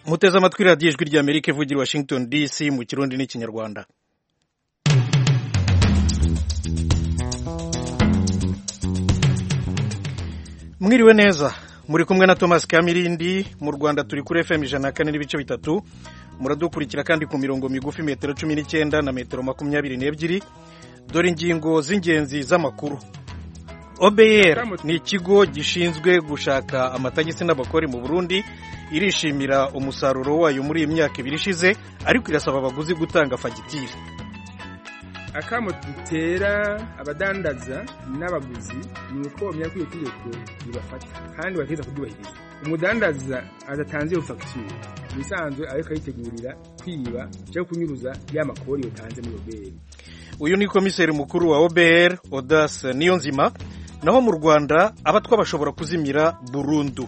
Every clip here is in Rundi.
muteze amatwi radiyo ijwi ry'amerika ivugira i washington dc mu kirundi n'ikinyarwanda mwiriwe neza muri kumwe na thomas kamirindi mu rwanda turi kuri fm ijana na kane n'ibice bitatu muradukurikira kandi ku mirongo migufi metero cumi n'icyenda na metero makumyabiri n'ebyiri dore ingingo z'ingenzi z'amakuru obr ni ikigo gishinzwe gushaka amatagisi n'abakore mu burundi irishimira umusaruro wayo muri iyi myaka ibiri ishize ariko irasaba abaguzi gutanga fagitire akamo dutera abadandaza n'abaguzi ni uko bamenya ko iyo tegeko ribafata kandi bategereza kuryubahiriza umudandaza adatanze iyo fagitire ibisanzwe ariko ayitegurira kwiba cyangwa kunyuruza ya makori yotanze muri obr uyu ni komiseri mukuru wa obr odas niyonzima naho mu rwanda abatwa bashobora kuzimira burundu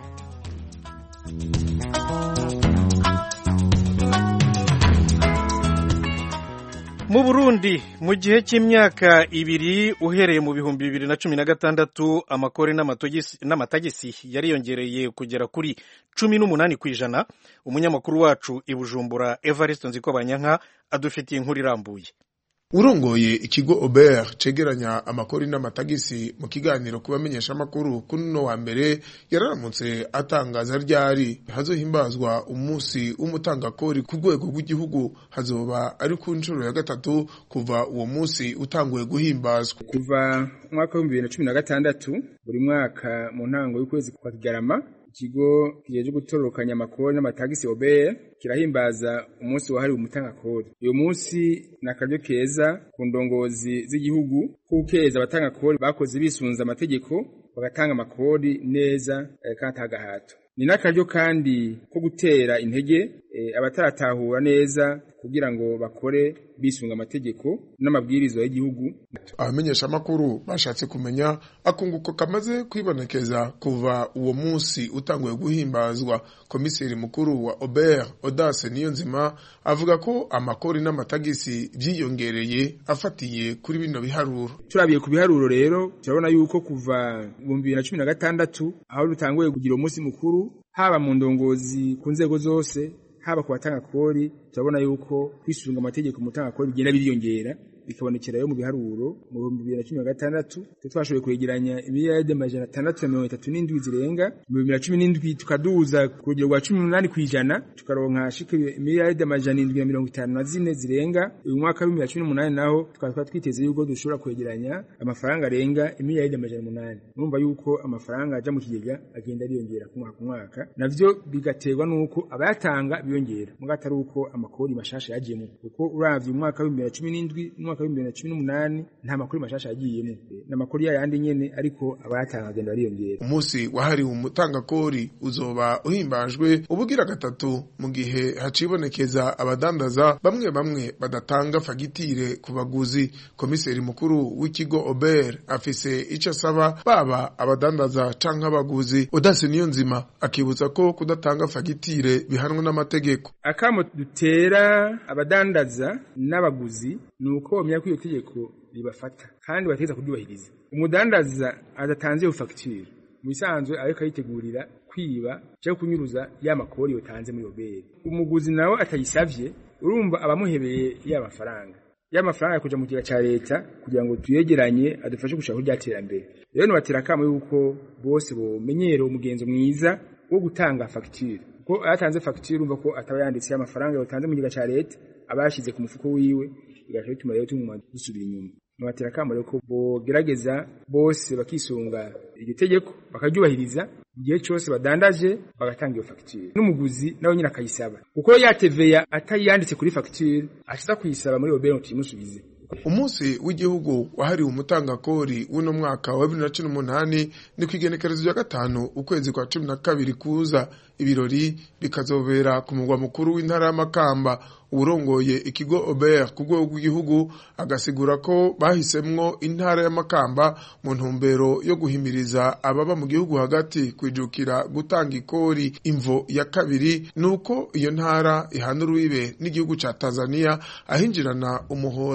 mu burundi mu gihe cy'imyaka ibiri uhereye mu bihumbi bibiri na cumi na gatandatu amakore n'amatagisi yariyongereye kugera kuri cumi n'umunani ku ijana umunyamakuru wacu i bujumbura evariste nzikobanyanka adufitiye inkuru irambuye urongoye ikigo Ober cegeranya amakori n'amatagisi mu kiganiro kubamenyesha amakuru kuri no wa mbere yararamutse atangaza ryari hazohimbazwa umunsi w'umutangakori ku rwego rw'igihugu hazoba ari ku nshuro ya gatatu kuva uwo munsi utanguye guhimbazwa kuva umwaka w'ibihumbi bibiri na cumi na gatandatu buri mwaka mu ntango y'ukwezi kwa kigarama ikigo kijeje gutororokanya amakori n'amatagisi OBR kirahimbaza umunsi wahariwe umutangakori uyu munsi ni akaryo keza ku ndongozi z'igihugu kukeza abatangakori bakoze bisunza amategeko bagatanga amakori neza eh, kandi atagahato ni n'akaryo kandi ko gutera intege eh, abataratahura neza kugira ngo bakore bisunga amategeko n'amabwirizwa y'igihugu abamenyesha amakuru bashatse kumenya akunguko kamaze kwibonekeza kuva uwo munsi utanguye guhimbazwa komiseri mukuru wa Ober Audace Niyonzima avuga ko amakori n'amatagisi vyiyongereye afatiye kuri bino biharuro turabiye ku biharuro rero turabona yuko kuva mu bibiri na cumi na gatandatu aho dutanguye kugira umunsi mukuru haba mu ndongozi ku nzego zose haba ku batanga kori turabona yuko kwisunga amategeko mu tanga kori bigenda biriyongera bikabonekera yo mu biharuro mu bihumbi bibiri na cumi na gatandatu twashoboye kwegeranya imiliyaride amajana atandatu na mirongo itatu n'indwi zirenga mu bibiri na cumi n'indwi tukaduza ku rugero rwa cumi n'umunani ku ijana tukaronka shika imiliyaride amajana indwi na mirongo itanu na zine zirenga uyu mwaka w'ibihumbi bibiri na cumi n'umunani naho tukaba twari twiteze yuko dushobora kwegeranya amafaranga arenga imiliyaride amajana umunani urumva yuko amafaranga aja mu kigega agenda ariyongera ku mwaka ku mwaka navyo bigaterwa n'uko abayatanga biyongera muga atari uko amakori mashasha yagiyemo kuko uravye umwaka w'ibihumbi bibiri na cumi n'indwi n'umwaka w'ibihumbi bibiri na cumi n'umunani nta makuru mashasha yagiyemo n'amakuru yayandi nyene ariko abayatanga agenda bariyongera umunsi wahariwe umutangakori uzoba uhimbajwe ubugira gatatu mu gihe hacibonekeza abadandaza bamwe bamwe badatanga fagitire ku baguzi komiseri mukuru w'ikigo Ober afise ico asaba baba abadandaza canke abaguzi Odase Niyonzima akibutsa ko kudatanga fagitire bihanwa n'amategeko akamo dutera abadandaza n'abaguzi ni uko bamenya ko iyo tegeko ribafata kandi bategereza kuryubahiriza umudandaza adatanze iyo fagitire mu bisanzwe ariko ayitegurira kwiba cyangwa kunyuruza ya makori yotanze muri obere umuguzi nawe atayisavye urumva abamuhebeye ya mafaranga ya mafaranga yakuja mu kigega ca leta kugira ngo tuyegeranye adufashe gushaka kurya terambere rero nobatera akamo yuko bose bomenyera umugenzo mwiza wo gutanga fagitire kuko ayatanze fagitire urumva ko ataba yanditse amafaranga yotanze mu kigega ca leta aba yashize ku mufuko wiwe bigaca bituma rero tumuma dusubira inyuma nobatera akamo rero ko bogerageza bose bakisunga iryo tegeko bakaryubahiriza igihe cyose badandaje bagatanga iyo fagitire n'umuguzi nawe nyine akayisaba kuko yateveya atayanditse kuri fagitire ashiza kuyisaba muri obere ngo tuyimusubize umunsi w'igihugu wahariwe umutangakori w'uno mwaka wa bibiri na cumi n'umunani ni ku igenekerezo rya gatanu ukwezi kwa cumi na kabiri kuza ibirori bikazobera ku mugwa mukuru w'intara y'amakamba uwurongoye ikigo Ober ku rwego rw'igihugu agasigura ko bahisemwo intara y'amakamba mu ntumbero yo guhimiriza ababa mu gihugu hagati kwijukira gutanga ikori imvo ya kabiri nuko iyo ntara ihana urubibe n'igihugu ca Tanzania ahinjirana umuhora uca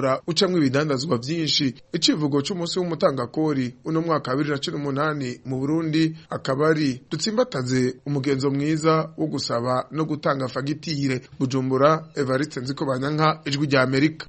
icamwo ibidandazwa vyinshi icivugo c'umunsi w'umutangakori uno mwaka wa bibiri na cumi n'umunani mu burundi akaba ari dutsimbataze umugenzo mwiza wo gusaba no gutanga fagitire bujumbura evariste nziko banyanka ijwi rya amerika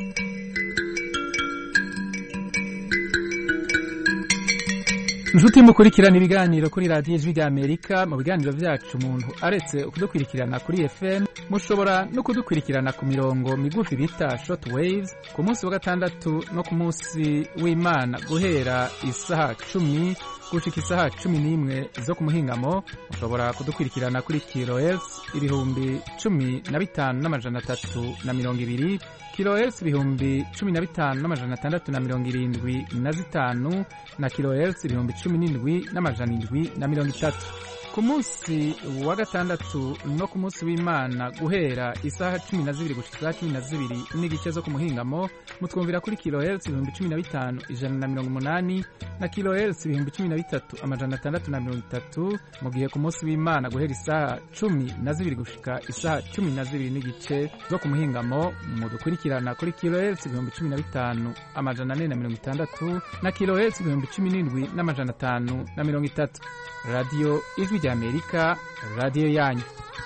inshuti mukurikirana ibiganiro kuri radiyo ijwi rya amerika mu biganiro byacu umuntu aretse kudukurikirana kuri fm mushobora no kudukurikirana ku mirongo migufi bita short waves ku munsi wa gatandatu no ku munsi w'imana guhera isaha cumi gushika isaha cumi n'imwe zo ku muhingamo mushobora kudukurikirana kuri kilohertz ibihumbi cumi na bitanu n'amajana atatu na mirongo ibiri kilohertz ibihumbi cumi na bitanu n'amajana atandatu na mirongo irindwi na zitanu na kilohertz ibihumbi cumi n'indwi n'amajana indwi na mirongo itatu ku munsi wa gatandatu no ku munsi w'imana guhera isaha cumi na zibiri gushika isaha cumi na zibiri n'igice zo ku muhingamo mutwumvira kuri kilohertz ibihumbi cumi na bitanu ijana na mirongo umunani na kilohertz ibihumbi cumi na bitatu amajana atandatu na mirongo itatu mu gihe ku munsi w'imana guhera isaha cumi na zibiri gushika isaha cumi na zibiri n'igice zo ku muhingamo mudukurikirana kuri kilohertz ibihumbi cumi na bitanu amajana ane na mirongo itandatu na kilohertz ibihumbi cumi n'indwi n'amajana atanu na mirongo itatu radiyo ijwi rya amerika radiyo yanyu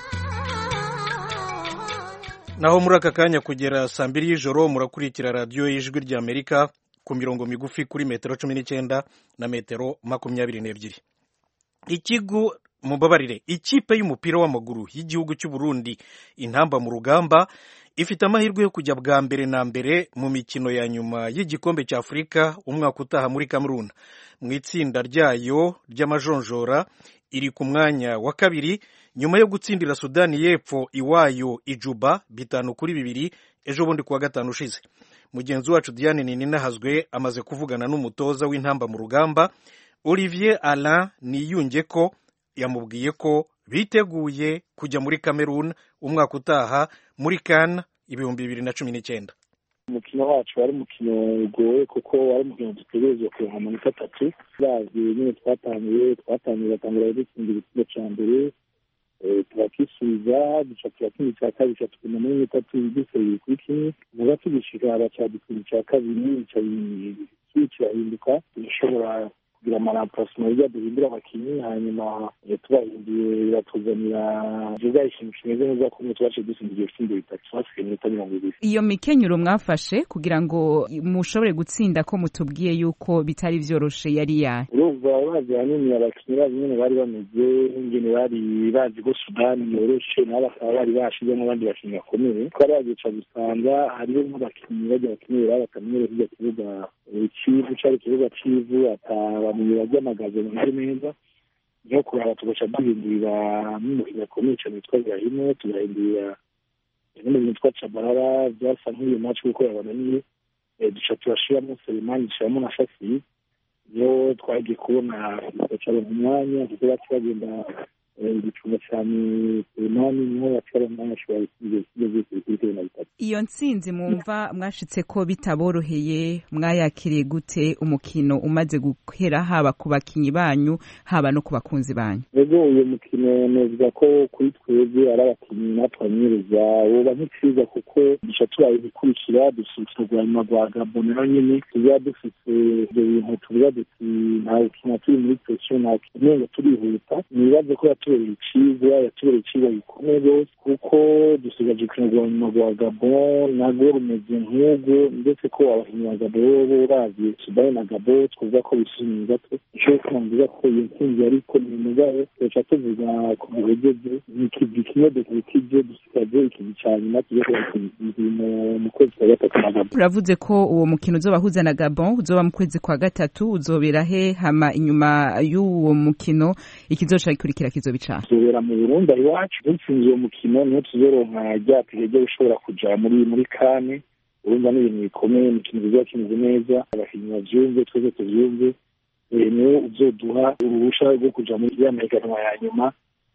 naho muri aka kanya kugera saa mbiri y'ijoro murakurikira radiyo y'ijwi rya amerika ku mirongo migufi kuri metero cumi n'icyenda na metero makumyabiri n'ebyiri ikigo mubabarire ikipe y'umupira w'amaguru y'igihugu cy'u Burundi intamba mu rugamba ifite amahirwe yo kujya bwa mbere na mbere mu mikino ya nyuma y'igikombe cya afurika umwaka utaha muri kameruna mu itsinda ryayo ry'amajonjora iri ku mwanya wa kabiri nyuma yo gutsindira sudani y'epfo iwayo ijuba bitanu kuri bibiri ejo bundi kuwa gatanu ushize mugenzi wacu diane ninahazwe amaze kuvugana n'umutoza w'intamba mu rugamba olivier alain niyunge ko yamubwiye ko biteguye kujya muri cameroon umwaka utaha muri kan ibihumbi bibiri na cumi n'icyenda umukino wacu wari umukino ugoye kuko wari umukino dutegerezwa kuronka amanota atatu bazi nyine twatangiye twatangiye batangira dutsinda igitego cya mbere turakisubiza duca turatsinda icya kabiri ca tukina muri itatu byose biri kuri kimwe muga tugishika baca dutsinda icya kabiri kirahinduka tugashobora kugira amaramparasima hirya duhindura abakinnyi hanyuma tubahinduye biratuzanira vuga ikintu kimeze neza ko twaciye dutsinda ibyo bitsinda bitatu hasigaye iminota mirongo ibiri iyo mikenyero mwafashe kugira ngo mushobore gutsinda ko mutubwiye yuko bitari vyoroshe yari yahe urumva bazi hanini abakinnyi bazi nyene bari bameze nk'ingene bari bazi ko sudani yoroshe nabo bakaba bari bashizemo abandi bakinnyi bakomeye twari bagica gusanga hariho nk'abakinnyi bajya bakeneye baba batamenyere kirya kibuga civu cari ikibuga civu atabamenyi baryamagaze bameze neza niho kuraba tugaca duhindurira n'umukinnyi akomeye cane witwa birahino tugahindurira n'umuntu witwa cabarara byasa nk'iyo match kuko yabananiye duca turashiramo selemani dushiramo na shasi niyo twagiye kubona tugacaronka umwanya kuko baca bagenda igicunga cyane selemani niho baca baronka umwanya ashobora gusiga ibisigo byose bikuri cumi na bitatu iyo ntsinzi mwumva mwashitse ko bitaboroheye mwayakiriye gute umukino umaze guhera haba ku bakinyi banyu haba no ku bakunzi banyu rero uyu mukino novuga ko kuri twebwe ari abakinnyi natwanyereza woba nk'icyiza kuko duca tubaye ibikurikira dufite urwanyuma rwa gabo nayo nyine tuba dufite ibyo bintu tuvuga duti nta gukina turi muri presiyo nta kinenga turihuta nibaze ko yatubereye icyiza yatubereye icyiza gikomeye rwose kuko dusigaje gukina urwanyuma rwa gabo nabwo rumeze nk'ubwo ndetse ko abakinnyi ba gabo bo uravye sudani na gabo twavuga ko bisubiye gato ico twumviza ko iyo ntsinzi ariko ni mugabo tuca tuvuga ku bihegeze ikivi kimwe dukikije dusigaje ikivi ca nyuma tujye mu kwezi kwa gatatu na gabo uravuze ko uwo mukino uzobahuza na gabon uzoba mu kwezi kwa gatatu uzobera he hama inyuma y'uwo mukino ikizoca gikurikira kizoba icaha tuzobera mu burundi aho iwacu dutsinze uwo mukino niho tuzoronka rya tike ryo gushobora kuja muri muri kane urumva ni ibintu bikomeye imikino bizoba kimeze neza abakinnyi bavyumve twese tuvyumve niwo uzoduha uruhusha rwo kuja muri ya mahiganwa ya nyuma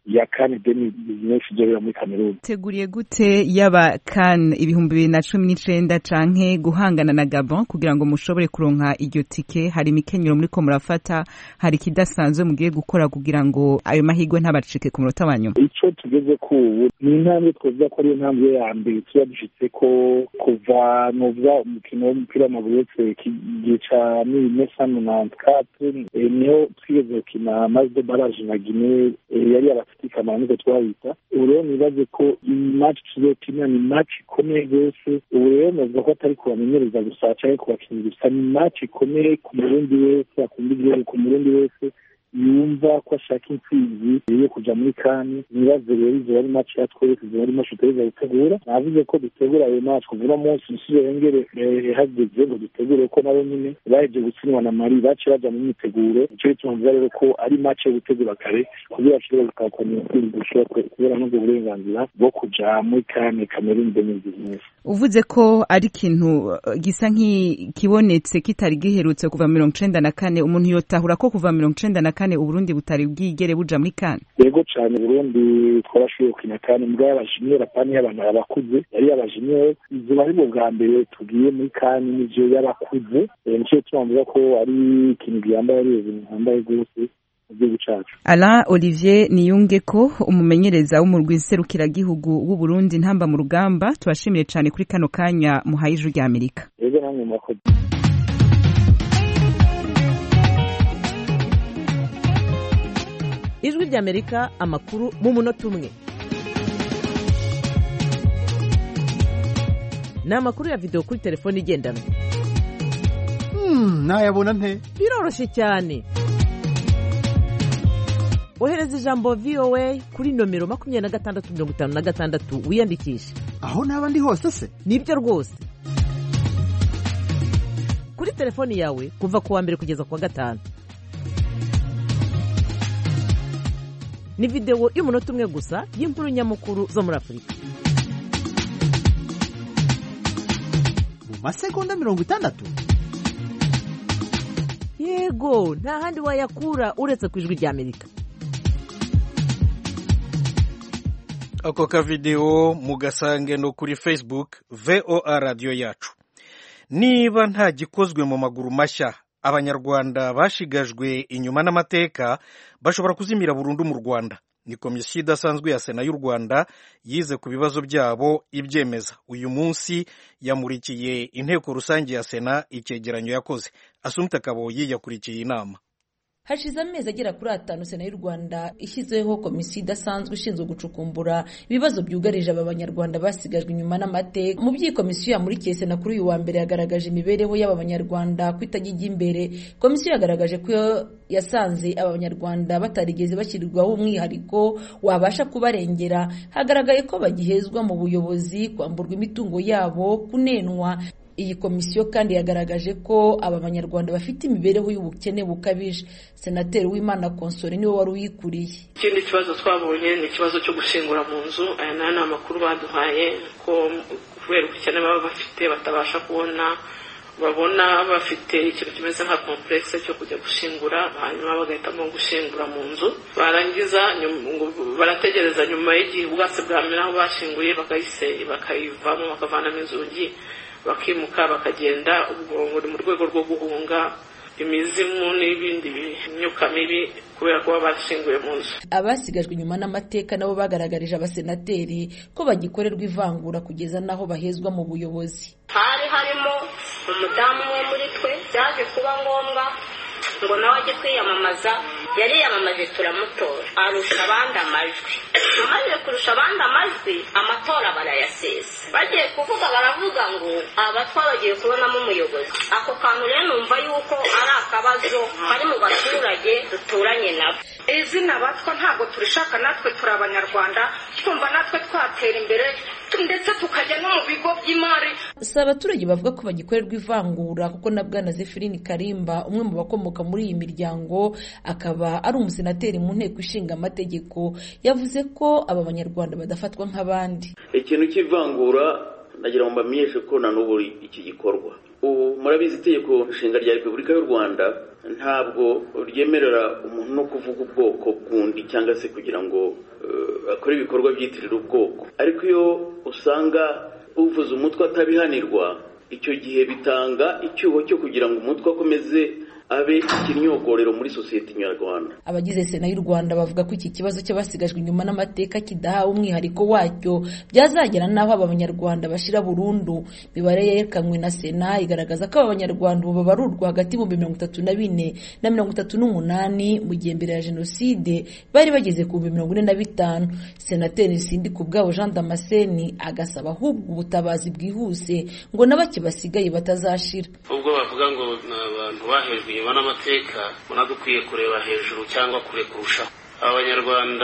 ya kane deni bizinesi izobera muri kameruni teguriye gute yaba kan ibihumbi bibiri na cumi n'icenda canke guhangana na gabon kugira ngo mushobore kuronka iryo tike hari imikenyero muriko murafata hari ikidasanzwe mugiye gukora kugira ngo ayo mahirwe ntabacike ku munota wa nyuma ico tugeze ku ubu ni intambwe twavuga ko ariyo ntambwe ya mbere tuba dushitse ko kuva nuvuga umukino w'umupira w'amaguru wese igihe ca mille neuf cent niho twigeze gukina maze baraje na gine yari abafite ikamaro niko twahita ubu rero nibaze ko imaci tuzokina ni maci ikomeye rwose ubu rero navuga ko atari kubamenyereza gusa canke kubakinnyi gusa ni maci ikomeye ku murundi wese akunda igihugu ku murundi wese yumva ko ashaka intsinzi yo kuja muri kani nibaze rero izo ari maci ya twese izo ari maci tugereza gutegura navuze ko dutegura ayo maci kuva uno munsi umusije yongere hageze ngo dutegure ko nabo nyine baheje gutsindwa na mari bace baja mu myiteguro nico gituma mvuga rero ko ari maci yo gutegura kare kugira bashobore gutahukana intsinzi dushobora kubera n'ubwo burenganzira bwo kuja muri kani kameruni demi bizinesi uvuze ko ari ikintu gisa nk'ikibonetse kitari giherutse kuva mirongo icenda na kane umuntu yotahura ko kuva mirongo icenda na kane uburundi butari bwigere buja muri kane yego cane burundi twarashoboye gukina kane mbwa y'abajiniyeri apana y'abantu abakuze yari y'abajiniyeri izuba ari bwo bwa mbere tugiye muri kane n'ivyo y'abakuze nico gituma mvuga ko ari ikintu gihambaye ari ibintu bihambaye rwose mu gihugu cacu Alain Olivier Niyungeko umumenyereza w'umurwi nserukiragihugu w'Uburundi ntamba mu rugamba tubashimiye cane kuri kano kanya muhaye ijuru rya Amerika yego namwe murakoze ijwi ry'amerika amakuru mu munota umwe ni amakuru ya videwo kuri telefone igendanwa nayabona nte biroroshye cyane ohereza ijambo voa kuri nomero makumyabiri na gatandatu mirongo itanu na gatandatu wiyandikishe aho naba ndi hose se nibyo rwose kuri telefoni yawe kuva ku wa mbere kugeza ku wa gatanu ni videwo y'umunota umwe gusa y'inkuru nyamukuru zo muri afurika mu masegonda mirongo itandatu yego nta handi wayakura uretse ku ijwi ry'amerika ako kavidewo mugasange no kuri facebook voa radiyo yacu niba nta gikozwe mu maguru mashya abanyarwanda bashigajwe inyuma n'amateka bashobora kuzimira burundu mu rwanda ni komisiyo idasanzwe ya sena y'u rwanda yize ku bibazo byabo ibyemeza uyu munsi yamurikiye inteko rusange ya sena icyegeranyo yakoze asumta kaboyi yakurikiye inama hashize amezi agera kuri atanu sena y'u rwanda ishyizeho komisiyo idasanzwe ishinzwe gucukumbura ibibazo byugarije aba banyarwanda basigajwe inyuma n'amateka mu by'iyi komisiyo yamurikiye sena kuri uyu wa mbere yagaragaje imibereho y'aba banyarwanda ko itajya ijya imbere komisiyo yagaragaje ko yasanze aba banyarwanda batarigeze bashyirirwaho umwihariko wabasha kubarengera hagaragaye ko bagihezwa mu buyobozi kwamburwa imitungo yabo kunenwa iyi komisiyo kandi yagaragaje ko aba banyarwanda bafite imibereho y'ubukene bukabije senateri w'imana konsore niwe wari uyikuriye ikindi kibazo twabonye ni ikibazo cyo gushingura mu nzu aya nayo ni amakuru baduhaye ko kubera ubukene baba bafite batabasha kubona babona bafite ikintu kimeze nka komplekse cyo kujya gushingura hanyuma bagahitamo gushingura mu nzu barangiza barategereza nyuma y'igihe ubwatsi bwamera aho bashinguye bakayivamo bakavanamo inzugi bakimuka bakagenda ubwo buri mu rwego rwo guhunga imizimu n'ibindi myuka mibi kubera kuba bashinguye mu nzu abasigajwe inyuma n'amateka nabo bagaragarije abasenateri ko bagikorerwa ivangura kugeza n'aho bahezwa mu buyobozi hari harimo umudamu umwe muri twe byaje kuba ngombwa ngo nawe ajye kwiyamamaza yariyamamaje turamutora arusha abandi amajwi amaze kurusha abandi amajwi amatora barayasesa bagiye kuvuga baravuga ngo aba twabagiye kubonamo umuyobozi ako kantu rero numva yuko ari akabazo kari mu baturage duturanye nabo izina batwa ntabwo turishaka natwe turi abanyarwanda twumva natwe twatera imbere ndetse tukajya no mu bigo by'imari si abaturage bavuga ko bagikorerwa ivangura kuko na bwana zefirini karimba umwe mu bakomoka muri iyi miryango akaba ari umusenateri mu nteko ishinga amategeko yavuze ko aba banyarwanda badafatwa nk'abandi ikintu cy'ivangura nagira ngo mbamenyeshe ko na n'ubu iki gikorwa ubu murabizi itegeko nshinga rya repubulika y'u rwanda ntabwo ryemerera umuntu no kuvuga ubwoko bw'undi cyangwa se kugira ngo akore ibikorwa byitirira ubwoko ariko iyo usanga uvuze umutwe atabihanirwa icyo gihe bitanga icyuho cyo kugira ngo umutwe akomeze abe ikinyogorero muri sosiyete nyarwanda abagize sena y'u rwanda bavuga ko iki kibazo cy'abasigajwe inyuma n'amateka kidahawe umwihariko wacyo byazagera n'aho aba banyarwanda bashira burundu imibare yerekanwe na sena igaragaza ko aba banyarwanda ubu babarurwa hagati y'ibihumbi mirongo itatu na bine na mirongo itatu n'umunani mu gihe mbere ya jenoside bari bageze ku bihumbi mirongo ine na bitanu senateri nsindi ku bwabo jean damascene agasaba ahubwo ubutabazi bwihuse ngo na bake basigaye batazashira ubwo bavuga ngo ni abantu bahejwe inyuma n'amateka ubona dukwiye kureba hejuru cyangwa kure kurushaho abanyarwanda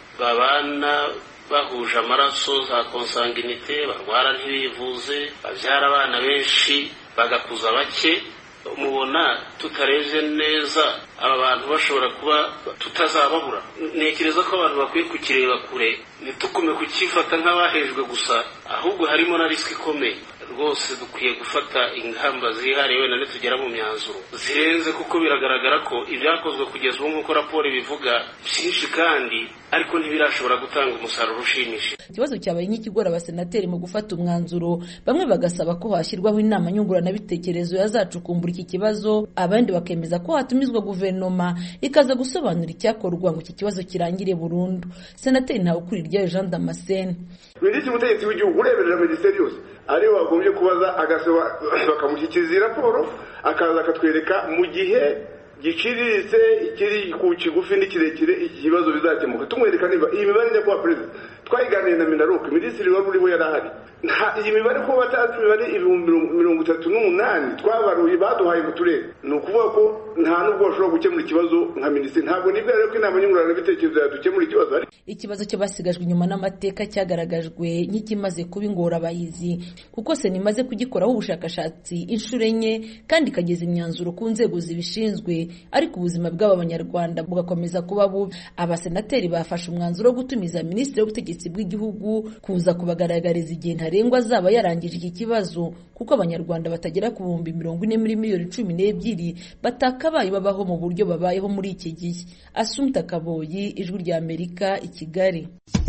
babana bahuje amaraso za konsanginite barwara ntibivuze babyara abana benshi bagakuza bake mubona tutarebye neza aba bantu bashobora kuba tutazababura ntekereza ko abantu bakwiye kukireba kure ntitukume kukifata nk'abahejwe gusa ahubwo harimo na risiki ikomeye rwose dukwiye gufata ingamba zihariye wenda nitugera mu myanzuro zirenze kuko biragaragara ko ibyakozwe kugeza ubu nk'uko raporo ibivuga byinshi kandi ariko ntibirashobora gutanga umusaruro ushimishije ikibazo cyabaye nk'ikigora abasenateri mu gufata umwanzuro bamwe bagasaba ko hashyirwaho inama nyunguranabitekerezo yazacukumbura iki kibazo abandi bakemeza ko hatumizwa guverinoma ikaza gusobanura icyakorwa ngo iki kibazo kirangire burundu senateri ntawukuriryayo jean damascene minisitiri w'ubutegetsi w'igihugu ureberera minisiteri yose ariwe wagombye kubaza agasaba bakamushyikiriza iyi raporo akaza akatwereka mu gihe giciriritse ikiri ku kigufi n'ikirekire iki kibazo bizakemuka tumwereka niba iyi mibare njya kuba perezida twayiganiye na minaruke minisitiri wari uriho yari ahari iyi mibare ko batazi imibare ibihumbi mirongo itatu n'umunani twabaruye baduhaye mu turere ni ukuvuga ko nta n'ubwo bashobora gukemura ikibazo nka minisitiri ntabwo nibwo rero ko inama nyunguranabitekerezo yadukemura ikibazo ikibazo cy'abasigajwe inyuma n'amateka cyagaragajwe nk'ikimaze kuba ingorabahizi kuko sena imaze kugikoraho ubushakashatsi inshuro enye kandi ikageza imyanzuro ku nzego zibishinzwe ariko ubuzima bw'aba banyarwanda bugakomeza kuba bubi abasenateri bafashe umwanzuro wo gutumiza minisitiri w'ubutegetsi bw'igihugu kuza kubagaragariza igihe ntarengwa azaba yarangije iki kibazo kuko abanyarwanda batagera ku bihumbi mirongo ine muri miliyoni cumi n'ebyiri batakabaye babaho mu buryo babayeho muri iki gihe asumta kaboyi ijwi rya amerika i kigali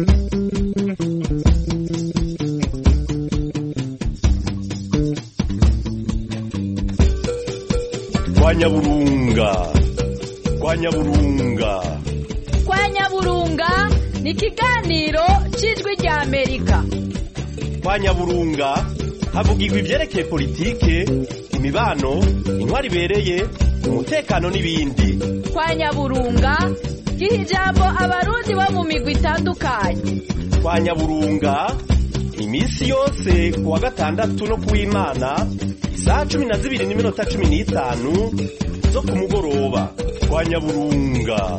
kwa nyaburunga kwa nyaburunga kwa nyaburunga ni ikiganiro cy'ijwi rya amerika kwa nyaburunga havugirwa ibyerekeye politike imibano intwari ibereye umutekano n'ibindi kwa nyaburunga giha ijambo abarundi bo mu migwi itandukanye kwa nyaburunga iminsi yose ku wa gatandatu no ku w'imana isaha cumi na zibiri n'iminota cumi n'itanu zo ku mugoroba kwa nyaburunga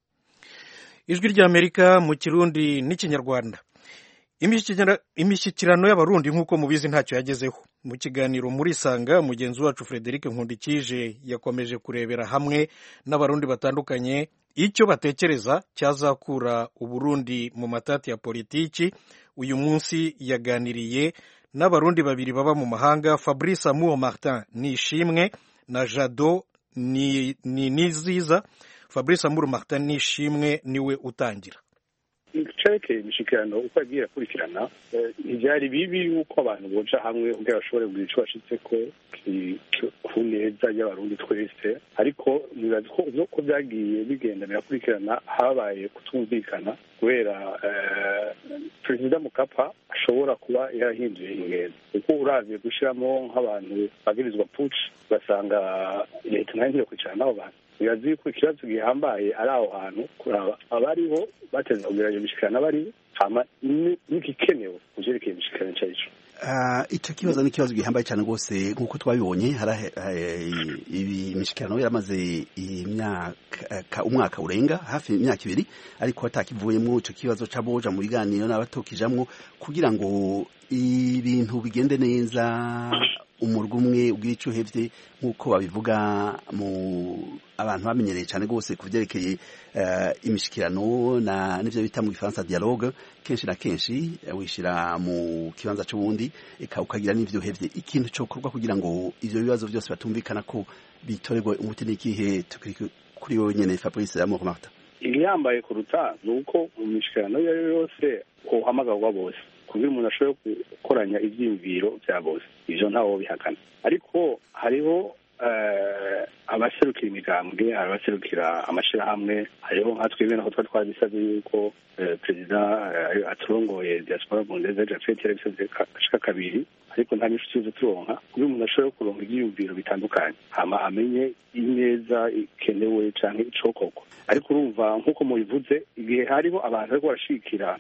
ijwi ry'amerika mu kirundi n'ikinyarwanda imishyikirano y'abarundi nk'uko mubizi ntacyo yagezeho mu kiganiro muri sanga mugenzi wacu frederic nkundikije yakomeje kurebera hamwe n'abarundi batandukanye icyo batekereza cyazakura uburundi mu matati ya politiki uyu munsi yaganiriye n'abarundi babiri baba mu mahanga fabrice amuwo martin ni ishimwe na jado ni niziza fabrice amuwo martin ni ishimwe niwe utangira cerekeye imishyikirano uko yagiye akurikirana ntibyari bibi yuko abantu boja hamwe kugira bashobore kugira icyo bashitse ko ku neza y'abarundi twese ariko nibaza ko byagiye bigenda birakurikirana habaye kutumvikana kubera perezida mukapa ashobora kuba yarahinduye ingendo kuko uravye gushyiramo nk'abantu bagirizwa puci ugasanga leta nayo ntiyo kwicara n'abo bantu birazi ko ikibazo gihambaye ari aho hantu kuraba abariho bateza kugira iyo mishikirano abariho hama n'igikenewe mu vyerekeye imishikirano ico arico icyo kibazo ni ikibazo gihambaye cyane rwose nk'uko twabibonye ibi imishikirano yaramaze imyaka umwaka urenga hafi imyaka ibiri ariko hatakivuyemo icyo kibazo c'aboja mu biganiro n'abatokijamwo kugira ngo ibintu bigende neza umurwa umwe ubwira icyo uhevye nk'uko babivuga mu abantu bamenyereye cyane rwose ku byerekeye uh, imishikirano na n'ivyo bita mu gifaransa dialogue kenshi na kenshi uh, wishira mu kibanza c'ubundi eka ukagira n'ivyo uhevye ikintu cokorwa kugira ngo ivyo bibazo byose batumvikana ko bitorerwe umuti n'ikihe kuri wowe nyene Fabrice Amour Martin igihambaye kuruta ni uko mu mishikirano iyo ari yo yose uhamagarwa bose kugira umuntu ashobore gukoranya ibyiyumviro bya bose ivyo ntawo bihakana ariko hariho abaserukira imigambwe abaserukira amashyirahamwe hariho nka twebwe naho twari twabisabye yuko perezida aturongoye diaspora bundeze japhet yarabisabye ashika kabiri ariko nta n'inshuti tuzi turonka kugira umuntu ashobore kuronka ibyiyumviro bitandukanye hama amenye ineza ikenewe canke icokorwa ariko urumva nk'uko mubivuze igihe hariho abantu bariko barashigikira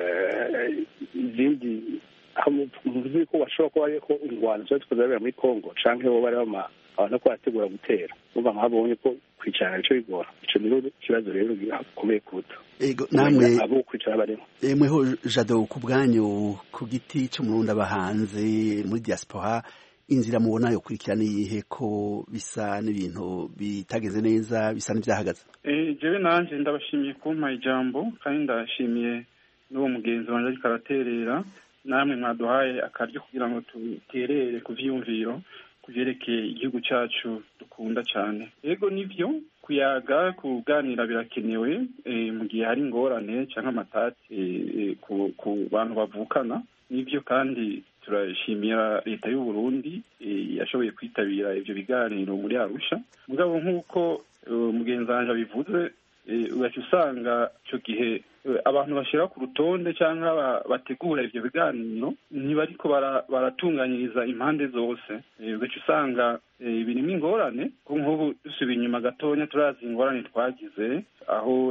izindi aho muvuze ko bashobora kuba ariko ingwano ziba zikoze zabera muri congo canke bo bari bama abantu ko barategura gutera urumva nkabonye ko kwicarana nico bigora ico niho ikibazo rero gikomeye kuruta ego namwe abo kwicara barimo mweho jado ku bwanyu ku giti c'umurundi aba hanze muri diaspora inzira mubona yo kurikirana iyihe ko bisa n'ibintu bitagenze neza bisa n'ivyahagaze jewe nanje ndabashimiye kumpa ijambo kandi ndashimiye n'uwo mugenzi wanje ariko araterera namwe mwaduhaye akaryo kugira ngo duterere ku vyiyumviro ku vyerekeye igihugu cacu dukunda cane ego nivyo kuyaga kuganira birakenewe mu gihe hari ingorane canke amatati ku bantu bavukana nivyo kandi turashimira leta y'u Burundi yashoboye kwitabira ivyo biganiro muri Arusha mugabo nk'uko mugenzi wanje abivuze ugaca usanga ico gihe abantu bashira ku rutonde cyangwa bategura ivyo biganiro ntibariko baratunganyiriza impande zose ugaca usanga birimo ingorane ko nk'ubu dusubiye inyuma gatonya turazi ingorane twagize aho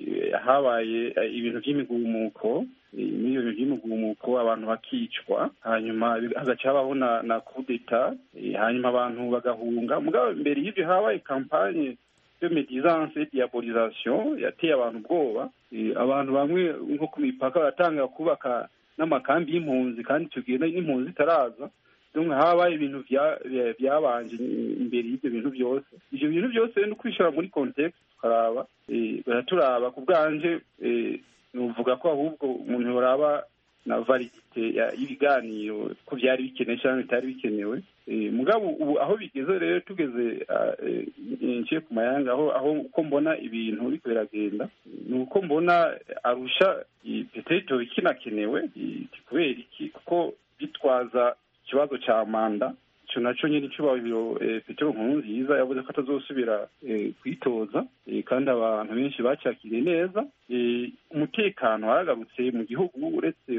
habaye ibintu vy'imigumuko n'ibyo bintu by'imigumuko abantu bakicwa hanyuma hagaca habaho na kudeta hanyuma abantu bagahunga mugabo mbere y'ivyo habaye kampanye de medisance diabolisation yateye abantu ubwoba abantu bamwe nko ku mipaka baratanga kubaka n'amakambi y'impunzi kandi tugenda n'impunzi zitaraza donc habaye ibintu byabanje imbere y'ibyo bintu byose ivyo bintu byose no kwishora muri context tukaraba baraturaba ku bwanje nuvuga ko ahubwo umuntu yoraba na validite y'ibiganiro ko byari bikenewe cyangwa bitari bikenewe mugabo ubu aho bigeze rero tugeze nciye ku mayanga aho aho uko mbona ibintu biriko biragenda ni uko mbona arusha peteto ikinakenewe kubera iki kuko bitwaza ikibazo ca manda ico naco nyene icubahiro petero nkuru nziza yavuze ko atazosubira kwitoza kandi abantu benshi bacakiriye neza umutekano waragarutse mu gihugu uretse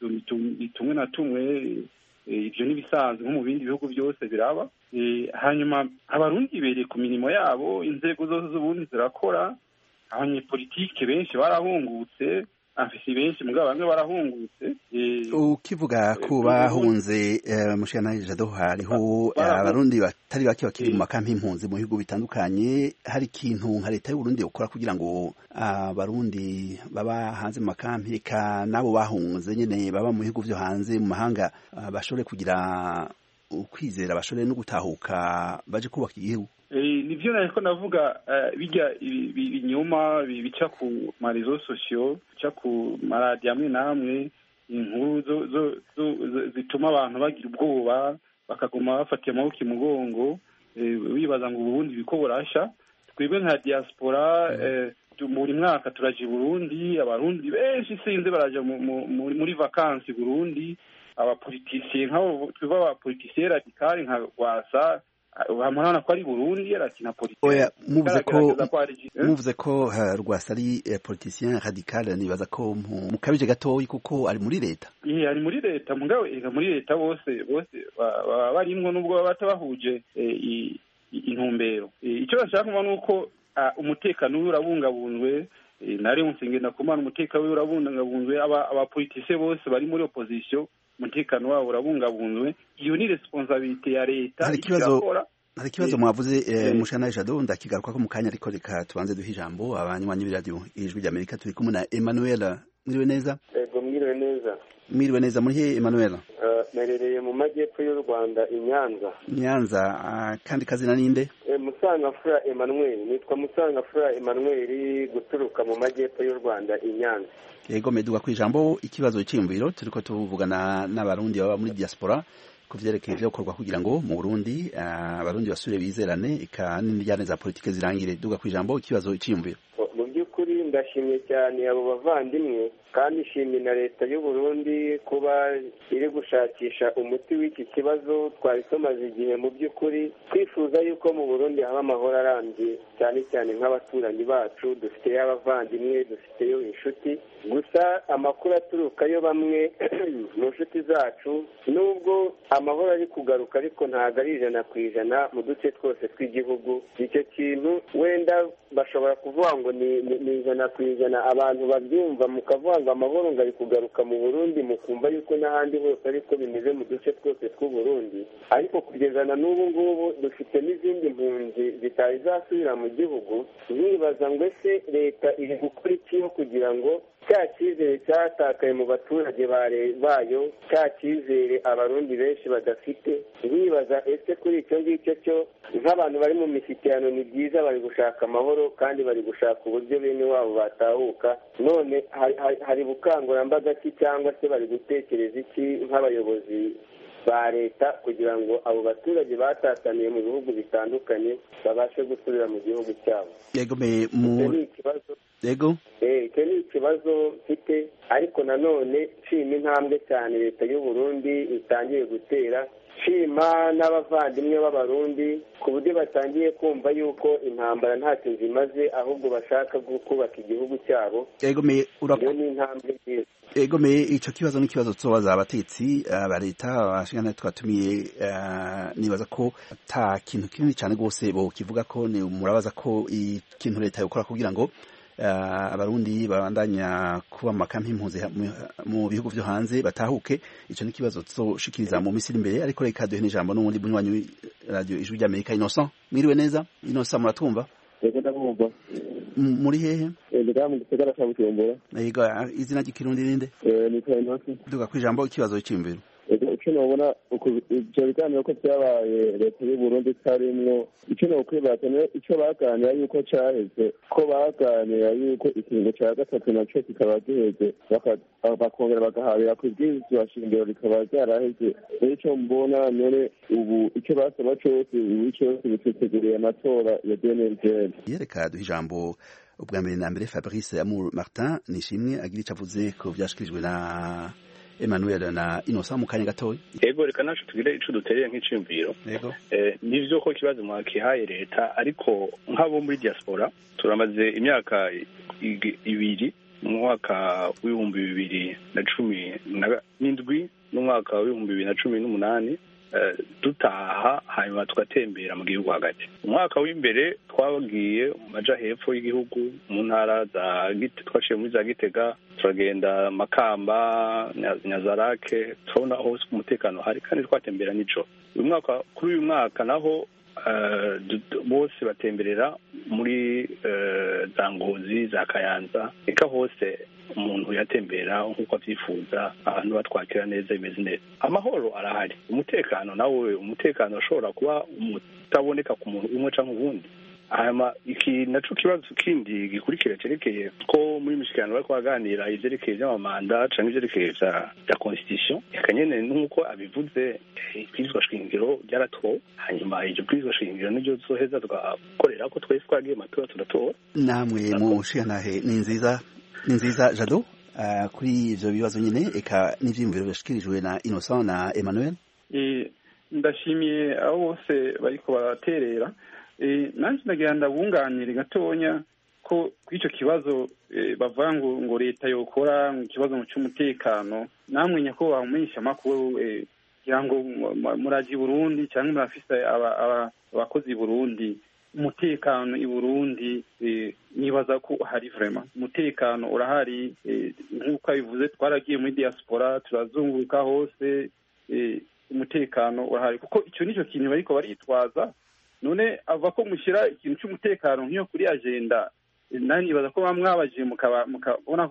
tumwe na tumwe ibyo n'ibisanzwe nko mu bindi bihugu byose biraba hanyuma abarundi bereye ku mirimo yabo inzego zose z'ubundi zirakora abanyepolitike benshi barahungutse afisi benshi mugabo bamwe barahungutse ukivuga ko bahunze mushana jado hariho abarundi batari bake bakiri mu makampi y'impunzi mu bihugu bitandukanye hari ikintu nka leta y'uburundi ukora kugira ngo abarundi baba hanze mu makampi eka n'abo bahunze nyene baba mu bihugu vyo hanze mu mahanga bashobore kugira ukwizera bashobore no gutahuka baje kubaka igihugu nivyo nariko navuga bijya ibinyuma bica ku marezo sosiyo bica ku maradiyo amwe n'amwe inkuru zituma abantu bagira ubwoba bakaguma bafatiye amaboko imugongo bibaza ngo uburundi biko burasha twebwe nka diaspora buri mwaka turaja i burundi abarundi benshi sinzi baraja muri vakansi burundi abapolitisiye nk'abo twebwe abapolitisiye radikali nka rwasa murabona ko ari burundi arakina politike muvuze ko muvuze ko rwasa ari politicien radical nibaza ko mukabije gatoyi kuko ari muri leta ihe ari muri leta mugabo ega muri leta bose bose baba barimwo nubwo baba batabahuje intumbero icyo bashaka kuba ni uko umutekano wiwe urabungabunzwe nari ngenda kumana umutekano wiwe urabungabunzwe abapolitisiye bose bari muri opposition umutekano wabo urabungabunzwe iyo ni responsabilite ya leta hari ikibazo hari ikibazo mwavuze eh, mushana jado ndakigaruka ko mu kanya ariko reka tubanze duhe ijambo abanywanyi b'iradiyo ijwi ry'amerika turi kumwe na emmanuel mwiriwe neza ego mwiriwe neza mwiriwe neza muri he Emmanuel merereye mu majyepfo y'u rwanda i nyanza nyanza kandi kazina ninde musangafura emmanuel nitwa musangafura emmanuel guturuka mu majyepfo y'u rwanda i nyanza yego meduga ku ijambo ikibazo cyiyumviro turiko tuvugana n'abarundi baba muri diaspora ku vyerekeye ivyo gukorwa kugira ngo mu burundi abarundi basubire bizerane eka n'indyane za politike zirangire duga ku ijambo ikibazo cyiyumviro mu by'ukuri ndashimye cyane abo bavandimwe kandi ishimye na leta y'u Burundi kuba iri gushakisha umuti w'iki kibazo twari tumaze igihe mu by'ukuri twifuza yuko mu Burundi haba amahoro arambye cyane cyane nk'abaturanyi bacu dufiteyo abavandimwe dufiteyo inshuti gusa amakuru aturukayo bamwe mu nshuti zacu nubwo amahoro ari kugaruka ariko ntabwo ari ijana ku ijana mu duce twose tw'igihugu icyo kintu wenda bashobora kuvuga ngo ni ijana ku ijana abantu babyumva mukavuga ngo amahoro ngo ari kugaruka mu burundi mukumva yuko n'ahandi hose ariko bimeze mu duce twose tw'u Burundi ariko kugeza na n'ubu ngubu dufite n'izindi mpunzi zitari zasubira mu gihugu nibaza ngo ese leta iri gukora iki kugira ngo cya cyizere cyatakaye mu baturage bayo cya cyizere abarundi benshi badafite nkibaza ese kuri icyo ngicyo cyo nk'abantu bari mu mishyikirano ni byiza bari gushaka amahoro kandi bari gushaka uburyo bene wabo batahuka none hari bukangurambaga ki cyangwa se bari gutekereza iki nk'abayobozi ba leta kugira ngo abo baturage batataniye mu bihugu bitandukanye babashe gusubira mu gihugu cyabo yego mu yego icyo ni ikibazo mfite ariko nanone nshima intambwe cyane leta y'u Burundi itangiye gutera nshima n'abavandimwe b'abarundi ku buryo batangiye kumva yuko intambara ntacyo zimaze ahubwo bashaka kubaka igihugu cyabo iyo ni intambwe nziza egomeye ico kibazo n'ikibazo tuzobaza abatetsi ba leta abashingana twatumiye nibaza ko ata kintu kinini cyane rwose bo kivuga ko ni murabaza ko ikintu leta yokora kugira ngo abarundi babandanya kuba mu makampi impunzi mu bihugu vyo hanze batahuke ico ni kibazo tuzoshikiriza mu misiri imbere ariko reka duhe n'ijambo n'ubundi bunywanyi radio ijwi ry'amerika innocent mwiriwe neza innocent muratwumva yego ndabumva muri hehe ndi mu gisagara ca bujumbura yego izina ry'ikirundi ninde nitwa innocent duga kwijambo ikibazo cy'imbere icyo nabona ibyo biganiro ko byabaye leta y'u Burundi itarimwo icyo nokwibaza icyo baganira yuko cyaheze ko baganira yuko ikiringo cya gatatu nacyo kikaba giheze bakongera bagahabira ku ibwirizwa shingiro rikaba ryaraheze rero icyo mbona none ubu icyo basaba cyose ubu cyose biteteguriye amatora ya dnlgl yereka duha ijambo ubwa mbere na mbere fabrice amour martin nishimwe agira icyo avuze ku byashikirijwe na Emmanuel na Innocent mu kanya gatoya yego reka nacu tugire ico dutereye nk'iciyumviro yego eh nivyo ko kibazo mwakihaye leta ariko nk'abo muri diaspora turamaze imyaka ibiri mu mwaka w'ibihumbi bibiri na cumi n'indwi n'umwaka w'ibihumbi bibiri na cumi n'umunani dutaha hanyuma tugatembera mu gihugu hagati umwaka w'imbere twagiye maja hepfo y'igihugu mu ntara za twaciye muri za gitega turagenda makamba nyazarake turabona hose umutekano hari kandi twatembera nijoro uyu mwaka kuri uyu mwaka naho bose batemberera muri za ngozi za kayanza reka hose umuntu yatembera nk'uko abyifuza abantu batwakira neza bimeze neza amahoro arahari umutekano nawe umutekano ushobora kuba utaboneka ku muntu umwe cyangwa ubundi hanyuma iki naco kibazo kindi gikurikira cerekeye ko muri mishikirano bariko baganira ivyerekeye vy'amamanda canke ivyerekeye vya constitution eka nyene nk'uko abivuze ibwirizwa shingiro ryaratowe hanyuma iryo bwirizwa shingiro niryo tuzoheza tugakorera ko twese twagiye amatora turatora namwe mushigantahe ni nziza ni nziza jado uh, kuri ivyo bibazo nyene eka n'ivyiyumviro byashikirijwe na innocent na emmanuel ndashimiye abo bose bariko baraterera nanjye ndagira ndabunganire gatonya ko kw'icyo kibazo bavuga ngo ngo leta yokora ikibazo cy'umutekano namwe nyakubahwa mumenyesha amakuru kugira ngo muraji burundi cyangwa murafise abakozi i burundi umutekano i burundi nibaza ko hari vrema umutekano urahari nk'uko abivuze twaragiye muri diaspora turazunguruka hose umutekano urahari kuko icyo nicyo kintu bariko baritwaza none ava ko mushyira ikintu cy'umutekano nk'iyo kuri agenda nani nibaza ko baba mwabajije mukabona ko gifise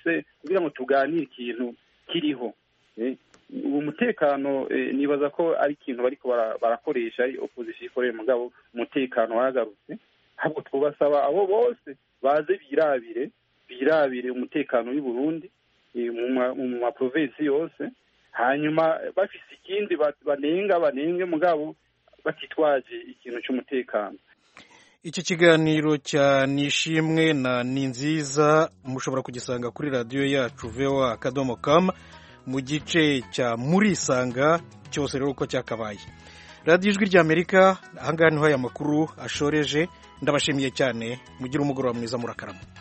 dufise kugira ngo tuganire ikintu kiriho uwo mutekano nibaza ko ari ikintu bariko barakoresha ari opozisiyo ikorera mugabo umutekano wagarutse ahubwo twubasaba abo bose baze birabire birabire umutekano w'i Burundi mu maprovensi yose hanyuma bafise ikindi banenga banenge mugabo batitwaje ikintu cy'umutekano iki kiganiro cya nishimwe na ni nziza mushobora kugisanga kuri radiyo yacu voa akadomo kamu mu gice cya murisanga cyose rero uko cyakabaye radiyo ijwi ry'amerika ahangaha niho aya makuru ashoreje ndabashimiye cyane mugire umugoroba mwiza murakarama